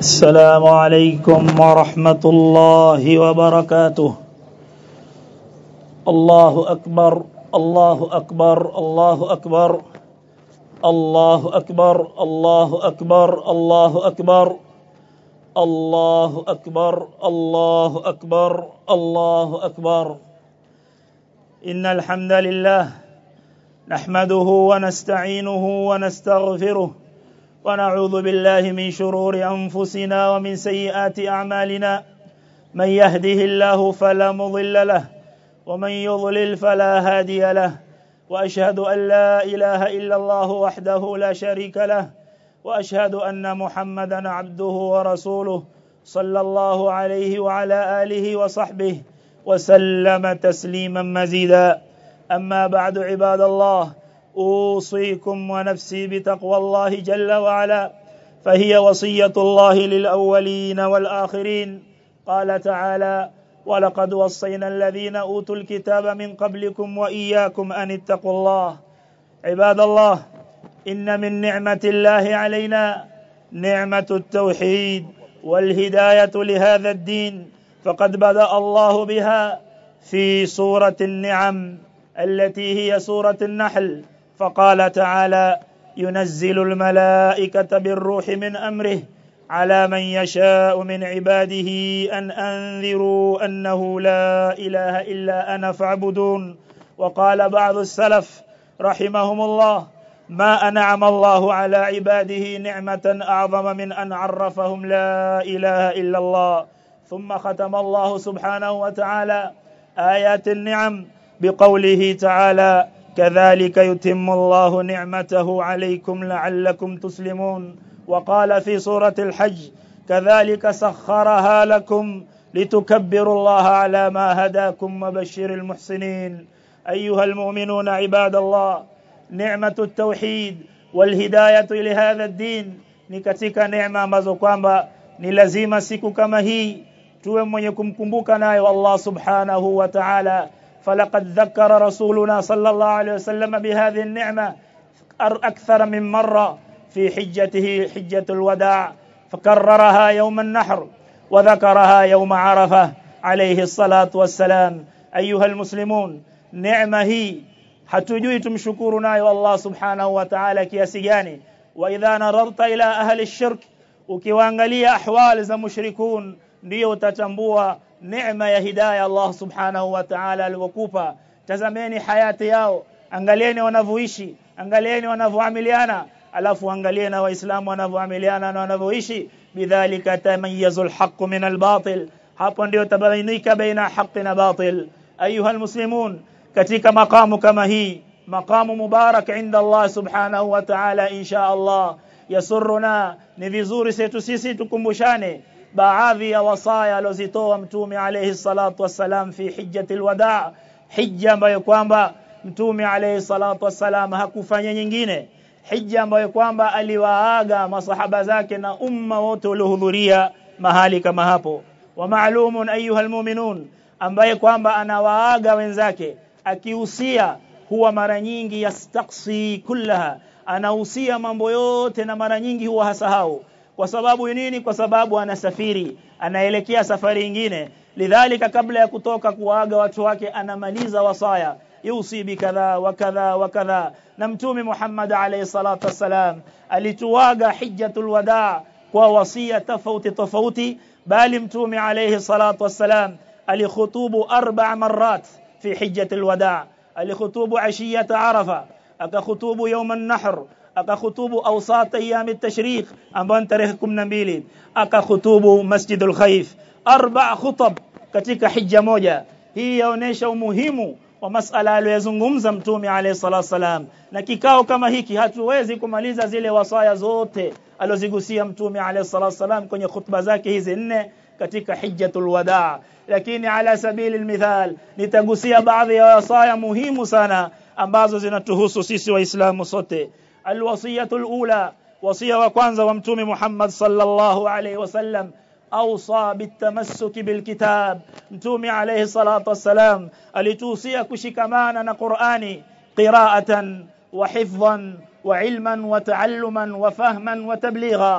السلام عليكم ورحمة الله وبركاته الله أكبر الله أكبر الله أكبر الله أكبر الله أكبر الله أكبر الله أكبر الله أكبر الله أكبر إن الحمد لله نحمده ونستعينه ونستغفره ونعوذ بالله من شرور أنفسنا ومن سيئات أعمالنا من يهده الله فلا مضل له ومن يضلل فلا هادي له وأشهد أن لا إله إلا الله وحده لا شريك له وأشهد أن محمدا عبده ورسوله صلى الله عليه وعلى آله وصحبه وسلم تسليما مزيدا أما بعد عباد الله أوصيكم ونفسي بتقوى الله جل وعلا فهي وصية الله للأولين والآخرين قال تعالى ولقد وصينا الذين أوتوا الكتاب من قبلكم وإياكم أن اتقوا الله عباد الله إن من نعمة الله علينا نعمة التوحيد والهداية لهذا الدين فقد بدأ الله بها في سورة النعم التي هي سورة النحل فقال تعالى ينزل الملائكة بالروح من أمره على من يشاء من عباده أن أنذروا أنه لا إله إلا أنا فاعبدون وقال بعض السلف رحمهم الله ما أنعم الله على عباده نعمة أعظم من أن عرفهم لا إله إلا الله ثم ختم الله سبحانه وتعالى آيات النعم بقوله تعالى كذلك يتم الله نعمته عليكم لعلكم تسلمون وقال في سورة الحج كذلك سخرها لكم لتكبروا الله على ما هداكم وبشر المحسنين أيها المؤمنون عباد الله نعمة التوحيد والهداية لهذا الدين ni katika neema ambazo kwamba ni lazima siku kama hii tuwe mwenye kumkumbuka nayo Allah subhanahu wa ta'ala فلقد ذكر رسولنا صلى الله عليه وسلم بهذه النعمة أكثر من مرة في حجته حجة الوداع فكررها يوم النحر وذكرها يوم عرفة عليه الصلاة والسلام أيها المسلمون نعمة هي hatujui tumshukuru nayo Allah subhanahu wa ta'ala kiasi gani wa idha nadarta ila ahli shirk ukiwaangalia ahwali za mushrikun ndio utatambua neema ya hidayah Allah subhanahu wa ta'ala alivyokupa tazameni hayati yao angalieni wanavyoishi angalieni wanavyoamiliana alafu angalie na waislamu wanavyoamiliana na wanavyoishi bidhalika tamayyazul haqq min albatil hapo ndio tabainika baina haqq na batil ayuha almuslimun katika maqamu kama hii maqamu mubarak inda Allah subhanahu wa ta'ala insha Allah yasurruna ni vizuri setu sisi tukumbushane baadhi ya wasaya alizitoa mtume alayhi salatu wassalam fi hijjatil wadaa hija ambayo kwamba mtume alayhi salatu wassalam hakufanya nyingine hija ambayo kwamba aliwaaga masahaba zake na umma wote waliohudhuria mahali kama hapo wa maalumun ayuha almu'minun ambaye kwamba anawaaga wenzake akihusia huwa mara nyingi yastaksi kullaha anahusia mambo yote na mara nyingi huwa hasahau kwa sababu nini kwa sababu anasafiri anaelekea safari nyingine lidhalika kabla ya kutoka kuaga watu wake anamaliza wasaya yusi bikadha wa kadha wa kadha na mtume Muhammad alayhi salatu wassalam alituaga hijjatul wadaa kwa wasia tofauti tofauti bali mtume alayhi salatu wassalam alikhutubu arba marat fi hijjatul wadaa alikhutubu ashiyat arafa akakhutubu yawm an-nahr akakhutubu awsat ayyam at-tashriq ambayo tarehe 12 akakhutubu masjidul khaif arba khutab katika hija moja hii yaonesha umuhimu wa masala aliyozungumza mtume alayhi salatu salam na kikao kama hiki hatuwezi kumaliza zile wasaya zote alozigusia mtume alayhi salatu salam kwenye khutba zake hizi nne katika hijjatul wadaa lakini ala sabili almithal nitagusia baadhi ya wasaya muhimu sana ambazo zinatuhusu sisi waislamu sote alwasiyatul ula wasia wa kwanza wa mtume Muhammad sallallahu alayhi wasallam awsa bitamassuk bilkitab mtume alayhi salatu wassalam alituhusia kushikamana na Qur'ani qira'atan wa hifdhan wa ilman wa ta'alluman wa fahman wa tabligha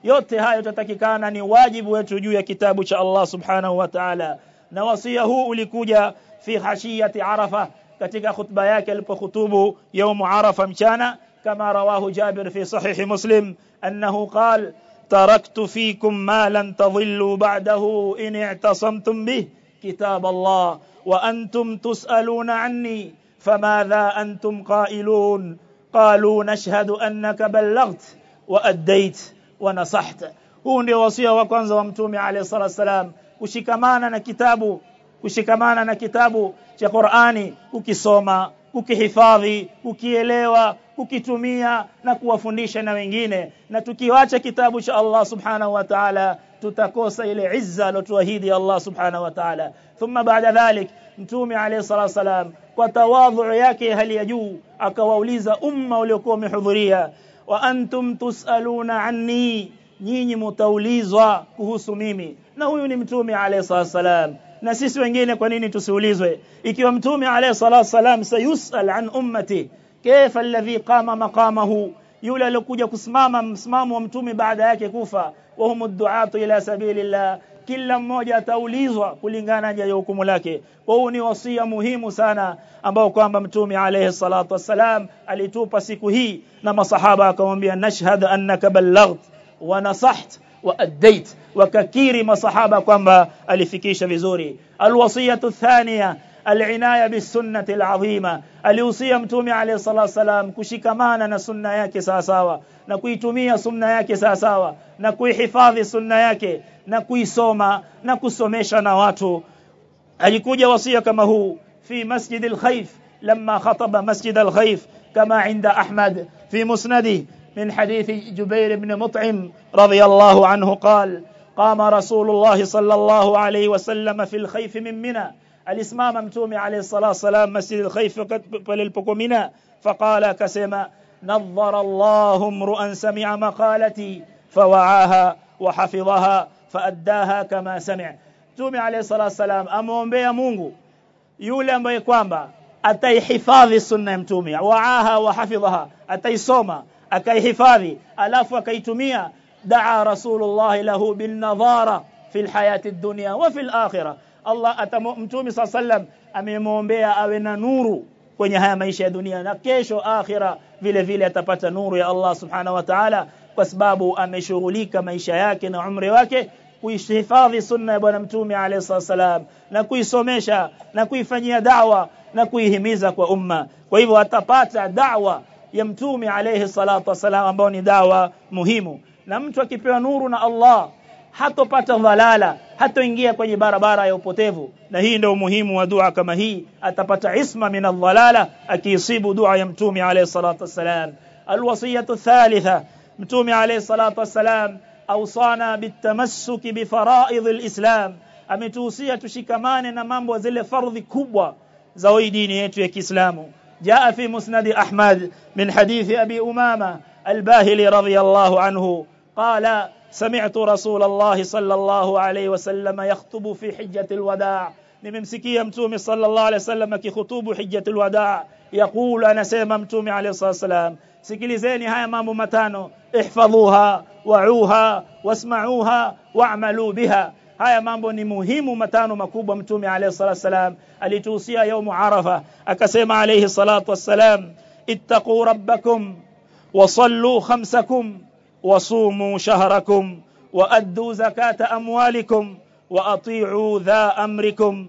yote hayo tutatakikana ni wajibu wetu juu ya kitabu cha Allah subhanahu wa ta'ala na wasia huu ulikuja fi hashiyati arafa katika khutba yake alipokhutubu يوم arafa mchana kama rawahu Jabir fi sahih Muslim annahu qala تركت فيكم ما لن تضلوا بعده إن اعتصمتم به كتاب الله وأنتم تسألون عني فماذا أنتم قائلون قالوا نشهد أنك بلغت وأديت ونصحت huu ndio wasia wa kwanza wa mtume alayhi salatu wasalam kushikamana na kitabu kushikamana na kitabu cha Qur'ani ukisoma ukihifadhi ukielewa kukitumia na kuwafundisha na wengine na tukiwacha kitabu cha Allah subhanahu wa ta'ala tutakosa ile izza aliyotuahidi Allah subhanahu wa ta'ala thumma baada dhalik mtume alayhi salatu wasalam kwa tawadhu yake hali ya juu akawauliza umma uliokuwa umehudhuria wa antum tusaluna anni nyinyi mtaulizwa kuhusu mimi na huyu ni mtume alayhi salatu wasalam na sisi wengine kwa nini tusiulizwe ikiwa mtume alayhi salatu wasalam sayusal an ummati kaifa alladhi qama maqamahu yule aliyokuja kusimama msimamo wa mtume baada yake kufa wa humu duatu ila sabilillah kila mmoja ataulizwa kulingana na hukumu lake kwa hiyo ni wasia muhimu sana ambao kwamba mtume alayhi salatu wassalam alitupa siku hii na masahaba akamwambia nashhad annaka ballaght wa nasaht wa addait wakakiri masahaba kwamba alifikisha vizuri alwasiyatu thaniya العنايه بالسنه العظيمه alihusia mtume alayhi salatu wasalam kushikamana na sunna yake sawa sawa na kuitumia sunna yake sawa sawa na kuihifadhi sunna yake na kuisoma na kusomesha na watu alikuja wasia kama huu fi masjid al-khayf لما خطب مسجد الخيف كما عند أحمد في مسنده من حديث جبير بن مطعم رضي الله عنه قال قام رسول الله صلى الله عليه وسلم في الخيف من منى alisimama mtume alayhi salatu wasalam masjid al-khayf pale alipokuwa mina faqala akasema nadhara Allahu mru'an sami'a maqalati fawa'aha wa hafidhaha faaddaha kama sami'a mtume alayhi salatu wasalam amuombea Mungu yule ambaye kwamba ataihifadhi sunna ya mtume wa'aha wa hafidhaha ataisoma akaihifadhi alafu akaitumia daa rasulullah lahu bin nadhara fi alhayati ad-dunya wa fi al-akhirah Allah mtume sallam amemwombea awe na nuru kwenye haya maisha ya dunia na kesho akhira vile vile atapata nuru ya Allah subhanahu wa ta'ala kwa sababu ameshughulika maisha yake na umri wake kuihifadhi sunna ya bwana mtume alayhi salam na kuisomesha na kuifanyia da'wa na kuihimiza kwa umma kwa hivyo atapata da'wa ya mtume alayhi salatu wasalam ambao ni dawa muhimu na mtu akipewa nuru na Allah hatopata dhalala hatoingia kwenye barabara ya upotevu na hii ndio umuhimu wa dua kama hii atapata isma min adh-dhalala akiisibu dua ya mtume alayhi salatu wassalam alwasiyatu thalitha mtume alayhi salatu wassalam awsana bitamassuki bi fara'id alislam ametuhusia tushikamane na mambo zile fardhi kubwa za hii dini yetu ya Kiislamu جاء في مسند أحمد من حديث أبي أمامة الباهلي رضي الله عنه قال سمعت رسول الله صلى الله عليه وسلم يخطب في حجة الوداع nimemsikia mtume sallallahu alaihi wasallam akikhutubu hijjatul wadaa yaqulu anasema mtume alaihi wasallam sikilizeni haya mambo matano ihfadhuha wa'uha wasma'uha wa'malu biha haya mambo ni muhimu matano makubwa mtume alayhi salatu wasalam alituhusia yaumu arafa akasema alayhi salatu wassalam ittaqu rabbakum wasallu khamsakum wasumu shahrakum وأدوا زكاة أموالكم وأطيعوا ذا أمركم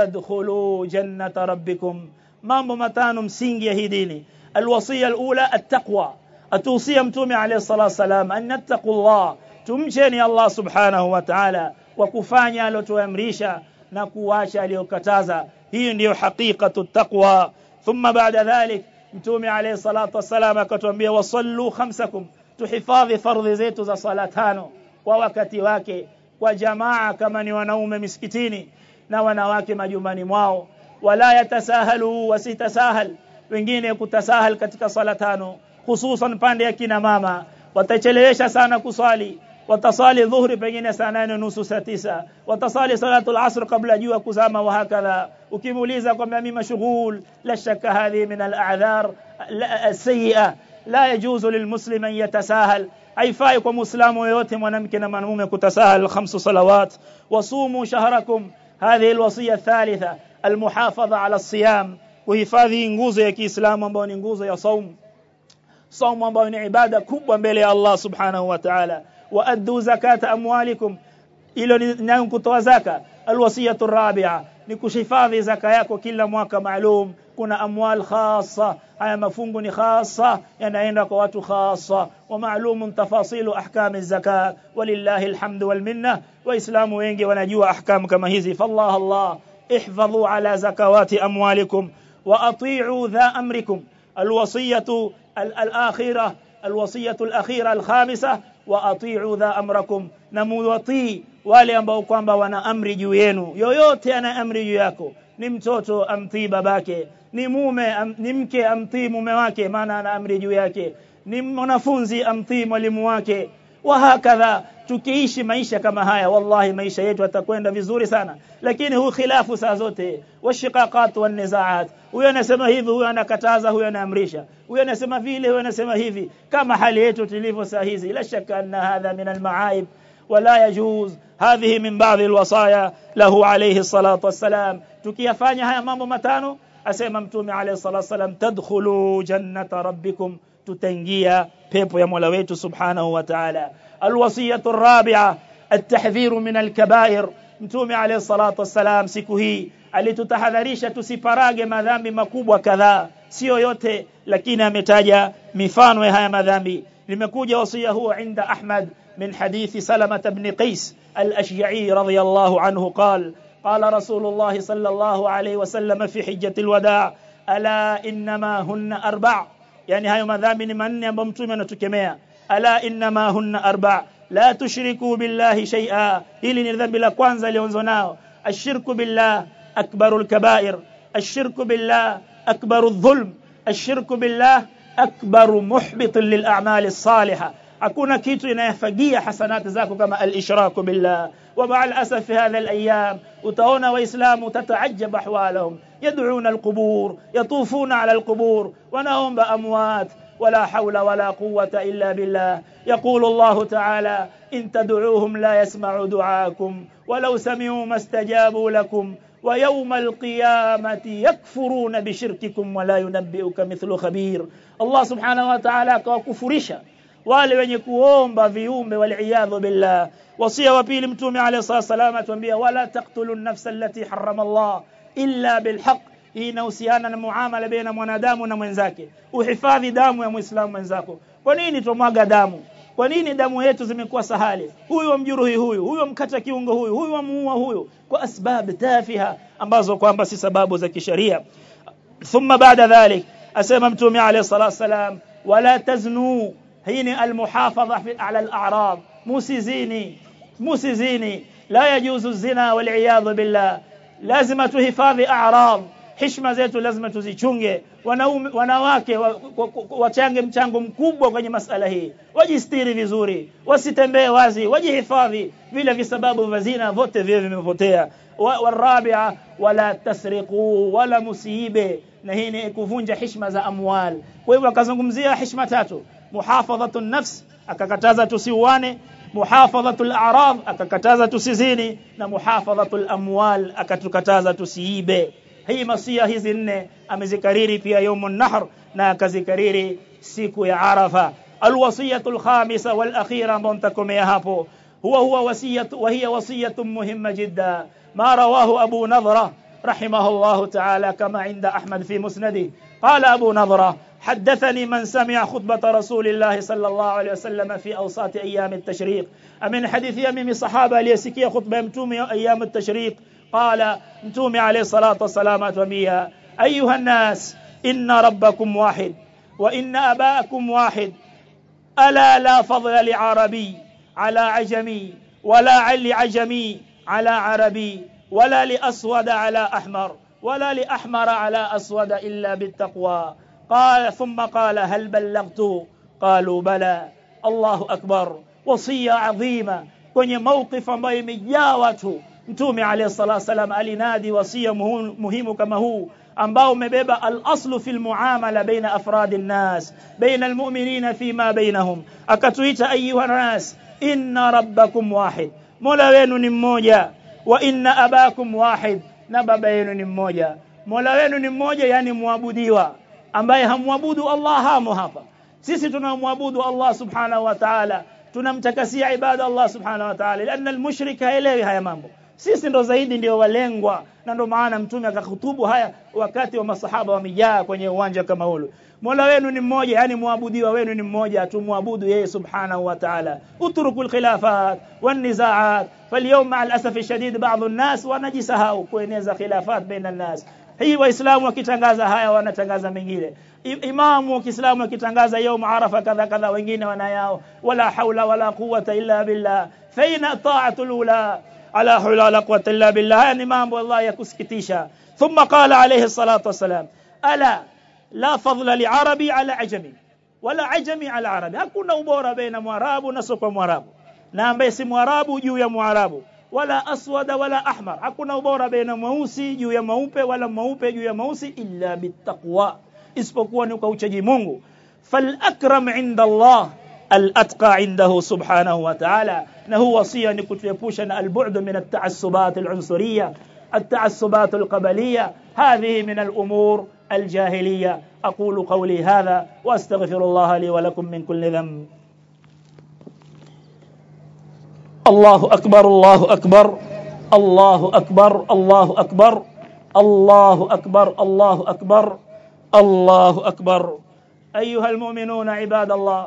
تدخلوا جنة ربكم mambo matano msingi ya hii dini alwasiya alula attaqwa atuhusia mtume alayhi salatu wasalam an nattaqullah tumcheni Allah subhanahu wa ta'ala kwa kufanya aliyotuamrisha na kuacha aliyokataza hii ndiyo haqiqatu taqwa thumma baada dhalik mtume alayhi salatu wasalam akatuambia wasallu khamsakum tuhifadhi fardhi zetu za sala tano kwa wakati wake kwa jamaa kama ni wanaume misikitini na wanawake majumbani mwao wala yatasahalu wasitasahal wengine kutasahal katika sala tano hususan pande ya kina mama watachelewesha sana kuswali watasali dhuhri pengine saa nane nusu saa tisa watasali salatul asr kabla jua kuzama wa hakadha ukimuuliza kwamba mimi mashghul la shakka hadhi min al a'dhar السيئه لا يجوز للمسلم ان يتساهل haifai kwa muislamu yoyote mwanamke na mwanamume kutasahal khamsu salawat wasumu shahrakum hadhihi alwasiya thalitha almuhafadha ala siyam kuhifadhi nguzo ya Kiislamu ambayo ni nguzo ya saumu saumu ambayo ni ibada kubwa mbele ya Allah subhanahu wa ta'ala wa addu zakata amwalikum ilo ni kutoa zaka alwasiyatu rabi'a ni kuhifadhi zaka yako kila mwaka maalum kuna amwal khassa haya mafungu ni khassa yanaenda kwa watu khassa wa ma'lumun tafasilu ahkam az-zakat walillahi alhamdu wal minna waislamu wengi wanajua ahkam kama hizi fallah Allah ihfadhu ala zakawati amwalikum wa ati'u dha amrikum alwasiyatu al-akhirah alwasiyatu al-akhirah al-khamisah wa ati'u dha amrakum na muwatii wale ambao kwamba wana amri juu yenu yoyote ana amri juu yako ni mtoto amtii babake ni mume am, ni mke amtii mume wake maana ana amri juu yake ni mwanafunzi amtii mwalimu wake wa hakadha tukiishi maisha kama haya wallahi maisha yetu yatakwenda vizuri sana lakini huu khilafu saa zote washiqaqat wan nizaat huyo anasema hivi huyo anakataza huyo anaamrisha huyo anasema vile huyo anasema hivi kama hali yetu tulivyo saa hizi la shaka anna hadha min almaaib ولا يجوز هذه من بعض الوصايا له عليه الصلاة والسلام tukiyafanya haya mambo matano asema mtume alayhi salatu wasalam tadkhulu jannata rabbikum tutaingia pepo ya Mola wetu subhanahu wa ta'ala alwasiyatu arabi'a التحذير من الكبائر mtume alayhi salatu wasalam siku hii alitutahadharisha tusiparage madhambi makubwa kadhaa sio yote lakini ametaja mifano ya haya madhambi limekuja wasia huo inda Ahmad من حديث سلمة بن قيس الأشجعي رضي الله عنه قال قال رسول الله صلى الله عليه وسلم في حجة الوداع ألا إنما هن أربع يعني هاي مذامن من يبمتم نتكميا ألا إنما هن أربع لا تشركوا بالله شيئا إلي نذنب لكوانزا ليونزوناو الشرك بالله أكبر الكبائر الشرك بالله أكبر الظلم الشرك بالله أكبر محبط للأعمال الصالحة hakuna kitu inayafagia hasanati zako kama al-ishraku billah wa ma'al asaf fi hadha al-ayyam utaona waislamu tataajab ahwalahum yad'una al-qubur yatufuna 'ala al-qubur wanaomba amwat ولا حول ولا قوة إلا بالله يقول الله تعالى إن تدعوهم لا يسمعوا دعاءكم ولو سمعوا ما استجابوا لكم ويوم القيامة يكفرون بشرككم ولا ينبئك مثل خبير الله سبحانه وتعالى كفرشا wale wenye kuomba viumbe waliyadhu billah wasia wa pili mtume alayhi salatu atuambia wala taqtulun nafsa allati harrama Allah illa bilhaq hii inahusiana na muamala baina mwanadamu na mwenzake uhifadhi damu ya muislamu mwenzako kwa nini tumwaga damu kwa nini damu yetu zimekuwa sahali huyu wamjuruhi huyu huyu mkata kiungo huyu huyu wamuua huyu kwa asbab tafiha ambazo kwamba si sababu za kisheria thumma baada dhalik asema mtume alayhi salatu wasalam wala taznu hii ni almuhafadha ala al-a'rad musizini musizini la yajuzu zina wal iyad billah lazima tuhifadhi a'rad heshima zetu lazima tuzichunge wanaume wanawake wachange mchango mkubwa kwenye masala hii wajistiri vizuri wasitembee wazi wajihifadhi vile visababu vya zina vote vile vimepotea والرابعه ولا تسرقوا ولا musiibe na hii ni kuvunja heshima za amwal kwa hivyo akazungumzia heshima tatu muhafadhatu nafs akakataza tusiuane muhafadhatu al-a'rad akakataza tusizini na muhafadhatu al-amwal akatukataza tusiibe hii masia hizi nne amezikariri pia yaumun nahr na akazikariri siku ya arafa alwasiyatu alkhamisa walakhira ambao nitakomea hapo huwa huwa wasiyatu wa hiya wasiyatu muhimma jidda ma rawahu abu nadhra رحمه الله تعالى كما عند أحمد في مسنده قال أبو نظرة حدثني من سمع خطبة رسول الله صلى الله عليه وسلم في أوساط أيام التشريق من حديث يمم صحابة ليسكي خطبة متومي أيام التشريق قال متومي عليه الصلاة والسلام وميها أيها الناس إن ربكم واحد وإن أباءكم واحد ألا لا فضل لعربي على عجمي ولا لعجمي على عربي ولا لأسود على أحمر ولا لأحمر على أسود إلا بالتقوى قال ثم قال هل بلغت قالوا بلى الله أكبر وصية عظيمة kwenye mawqif ambayo imejaa watu mtume alayhi salatu wasalam alinadi wasia muhimu kama huu ambao umebeba al-aslu fil muamala baina afradi nas baina almu'minina fima bainahum akatuita ayuha nas inna rabbakum wahid mola wenu ni mmoja wa inna abakum wahid na baba yenu ni mmoja mola wenu ni mmoja yani muabudiwa ambaye hamwabudu Allah hamo hapa sisi tunamwabudu Allah subhanahu wa ta'ala tunamtakasia ibada Allah subhanahu wa ta'ala lana almushrik haelewi haya mambo sisi ndo zaidi ndio walengwa na ndo maana mtume akahutubu haya wakati wa masahaba wamejaa kwenye uwanja kama ule Mola wenu ni mmoja yani muabudiwa wenu ni mmoja tumwabudu yeye subhanahu wa ta'ala utrukul khilafat wan nizaat فاليوم مع الاسف الشديد بعض الناس wanajisahau kueneza khilafat baina الناس hii waislamu wakitangaza haya wanatangaza mengine imamu wa Kiislamu akitangaza يوم arafa kadha kadha wengine wanayao wala haula wala quwwata illa billah faina ta'atul ula ala hawla wala quwwata illa billah haya ni mambo Allah ya kusikitisha thumma qala alayhi salatu wasalam ala la fadla li arabi ala ajami wala ajami ala arabi hakuna ubora baina mwarabu na sio mwarabu na ambaye si mwarabu juu ya mwarabu wala aswada wala ahmar hakuna ubora baina mweusi juu ya mweupe wala mweupe juu ya mweusi illa bittaqwa isipokuwa ni kwa uchaji Mungu fal akram inda Allah الاتقى عنده سبحانه وتعالى انه وصيه نكتيepusha na البعد من التعصبات العنصريه التعصبات القبليه هذه من الامور الجاهليه اقول قولي هذا واستغفر الله لي ولكم من كل ذنب الله أكبر الله أكبر الله أكبر الله أكبر الله أكبر الله أكبر الله أكبر أيها المؤمنون عباد الله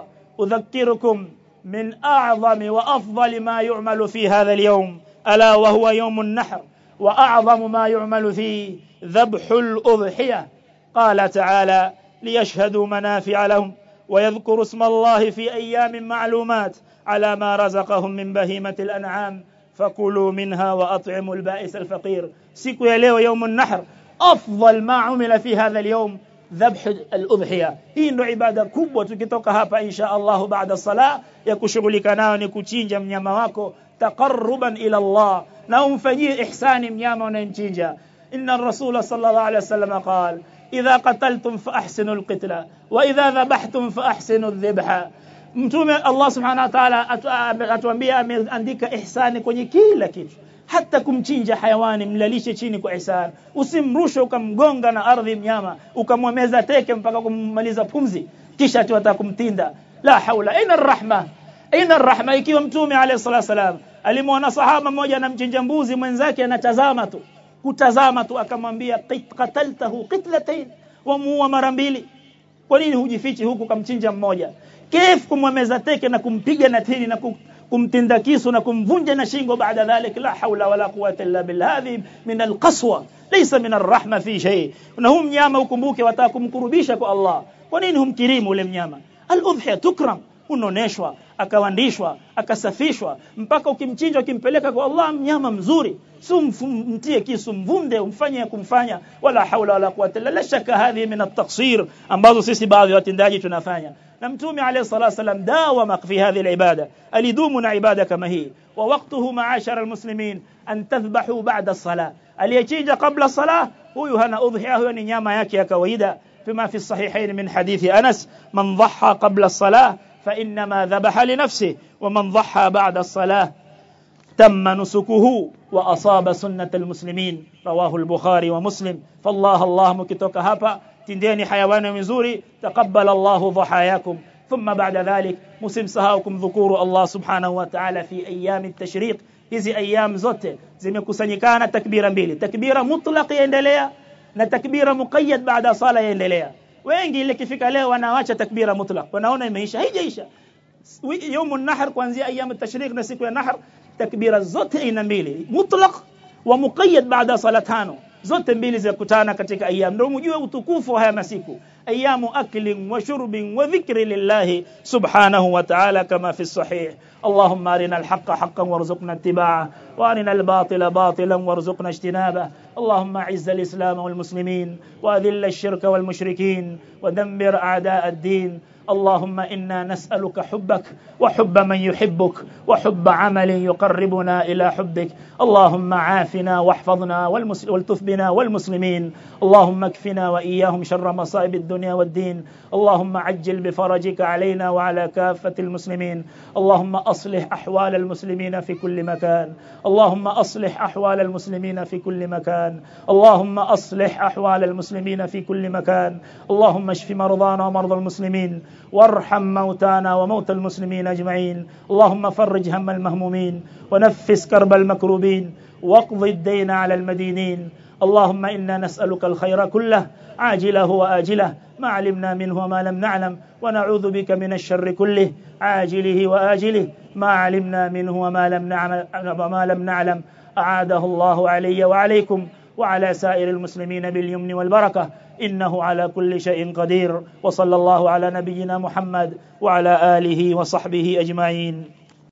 أذكركم من أعظم وأفضل ما يعمل في هذا اليوم ألا وهو يوم النحر وأعظم ما يعمل فيه ذبح الأضحية قال تعالى ليشهدوا منافع لهم ويذكروا اسم الله في أيام معلومات على ما رزقهم من بهيمة الأنعام فكلوا منها وأطعموا البائس الفقير سيكو يليو يوم النحر أفضل ما عمل في هذا اليوم ذبح الأضحية hii ndo ibada kubwa tukitoka hapa insha Allah baada sala ya kushughulika nayo ni kuchinja mnyama wako taqarruban ila Allah na umfanyie ihsani mnyama unayemchinja inna rasula sallallahu alayhi wasallam qala idha qataltum fa ahsinu alqitla wa idha dhabhtum fa ahsinu adh-dhibha mtume Allah subhanahu wa ta'ala atuambia ameandika ihsani kwenye kila kitu hata kumchinja hayawani mlalishe chini kwa ihsan usimrushe ukamgonga na ardhi mnyama ukamwemeza teke mpaka kummaliza pumzi kisha tu kumtinda la haula ina rahma ina rahma ikiwa mtume alayhi salatu wasalam alimwona sahaba mmoja anamchinja mbuzi mwenzake anatazama tu kutazama tu akamwambia qataltahu qitlatayn wamuua mara mbili kwa nini hujifichi huku kamchinja mmoja kif kumwemeza teke na kumpiga na tini na kumtinda kisu na kumvunja na shingo baada dhalik la haula wala quwwata illa billah hadhi min alqaswa laysa min arrahma fi shay na hum mnyama ukumbuke wataka kumkurubisha kwa Allah kwa nini humkirimu ule mnyama al-udhiya tukram unoneshwa akawandishwa akasafishwa mpaka ukimchinja ukimpeleka kwa Allah mnyama mzuri si mtie kisu mvunde umfanye kumfanya wala haula wala quwwata illa la shaka hadhi min at-taqsir ambazo sisi baadhi ya watendaji tunafanya na mtume alayhi salatu wasallam dawama fi hadhihi al-ibada alidumu na ibada kama hii wa waqtuhu ma'ashara al-muslimin an tadhbahu ba'da as-salah aliyechinja qabla as-salah huyu hana udhiya huyo ni nyama yake ya kawaida فيما في الصحيحين من حديث أنس من ضحى قبل الصلاة فإنما ذبح لنفسه ومن ضحى بعد الصلاة تم نسكه وأصاب سنة المسلمين رواه البخاري ومسلم فالله الله مكتوك هابا تنديني حيوان مزوري تقبل الله ضحاياكم ثم بعد ذلك مسلم سهاكم ذكور الله سبحانه وتعالى في أيام التشريق hizi ayyam zote zimekusanyikana takbira mbili takbira mutlaq yaendelea na takbira muqayyad baada sala yaendelea wengi ile kifika leo wanaacha takbira mutlaq wanaona imeisha haijaisha يوم النحر kuanzia ايام التشريق na siku ya nahr takbira zote aina mbili mutlaq wa muqayyad baada sala tano zote mbili zikutana katika ayyam ndio mjue utukufu wa haya masiku ayamu aklin wa shurbin wa dhikri lillahi subhanahu wa ta'ala kama fi sahih اللهم ارنا الحق حقا وارزقنا اتباعه وارنا الباطل باطلا وارزقنا اجتنابه اللهم اعز الإسلام والمسلمين وأذل الشرك والمشركين ودمر أعداء الدين اللهم انا نسالك حبك وحب من يحبك وحب عمل يقربنا الى حبك اللهم عافنا واحفظنا والمس... والتف بنا والمسلمين اللهم اكفنا واياهم شر مصائب الدنيا والدين اللهم عجل بفرجك علينا وعلى كافه المسلمين اللهم اصلح احوال المسلمين في كل مكان اللهم اصلح احوال المسلمين في كل مكان اللهم اصلح احوال المسلمين في كل مكان اللهم اشف مرضانا ومرضى المسلمين وارحم موتانا وموتى المسلمين اجمعين اللهم فرج هم المهمومين ونفس كرب المكروبين واقض الدين على المدينين اللهم انا نسالك الخير كله عاجله واجله ما علمنا منه وما لم نعلم ونعوذ بك من الشر كله عاجله واجله ما علمنا منه وما لم نعلم وما لم نعلم اعاده الله علي وعليكم وعلى سائر المسلمين باليمن والبركه انه على كل شيء قدير وصلى الله على نبينا محمد وعلى اله وصحبه اجمعين